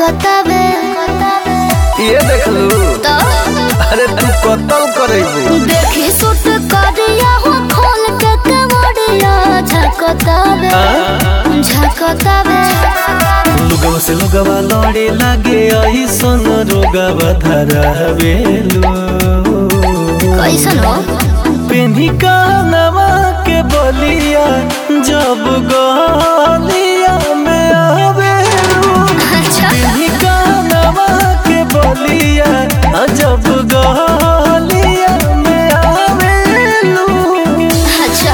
झकतावे ये देख लू तो अरे तू कतल करेबू देखी सुट करिया हो खोल के केवड़िया झकतावे झकतावे लुगवा से लुगवा लड़े लागे ऐसन रोगवा धरावेलू कैसन हो पेन्ही कानवा के बलिया जब गलिया में आवेलू अच्छा पेन्ही कानवा के बलिया जब गलिया में आवेलू अच्छा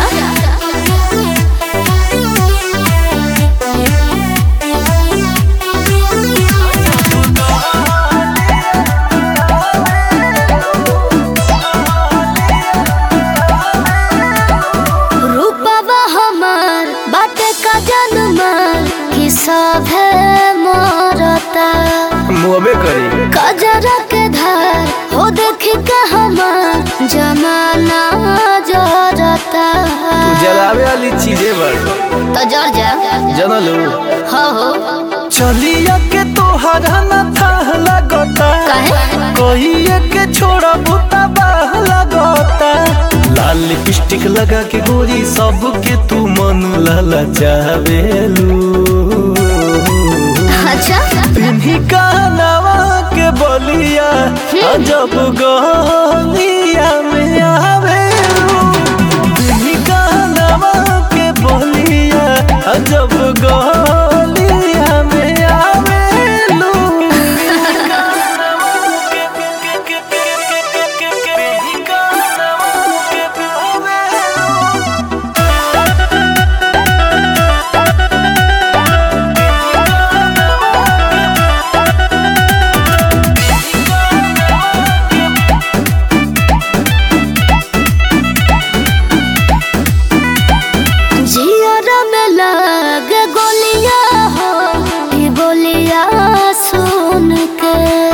रूपवा हमार बाटे का जनमार कि सभे मरता मुहबे करी कजरा के धार हो देख के हमार जमाना जरता तू जलावे वाली चीजें बड़ तो जर जा जनलू हो हो चलिया के तोहरा न था लगता काहे? कहिए के छोड़ा बुता बाह लगता लाल लिपस्टिक लगा के गोरी सब के तू मन लला चावेलू अच्छा पिन्ही कानवा के बलिया जब गलिया में आवेलू पिन्ही कानवा के बलिया जब गलिया में आवेलू पिन्ही कानवा के आवेलू जियर में लग गोलिया हो कि बोलिया सुन के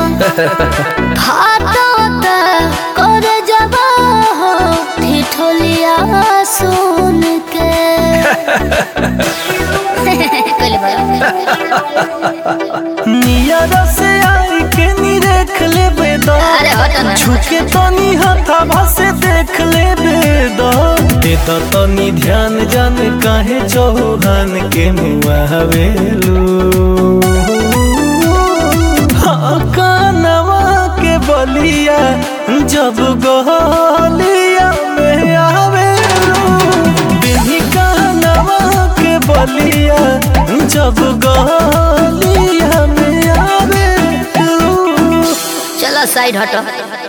फाटता कर जबा हो ठिठोलिया सुन के कहले नियर से आई के नी देख ले बेदा अरे हट ना छुके तनी हथाभा से देख ले बेदा देता तनी ध्यान जान काहे चौहान के मुआवेलू हाँ कानवा के बलिया जब गलिया में आवेलू बिही कानवा के बलिया जब गलिया में आवेलू चलो साइड हटो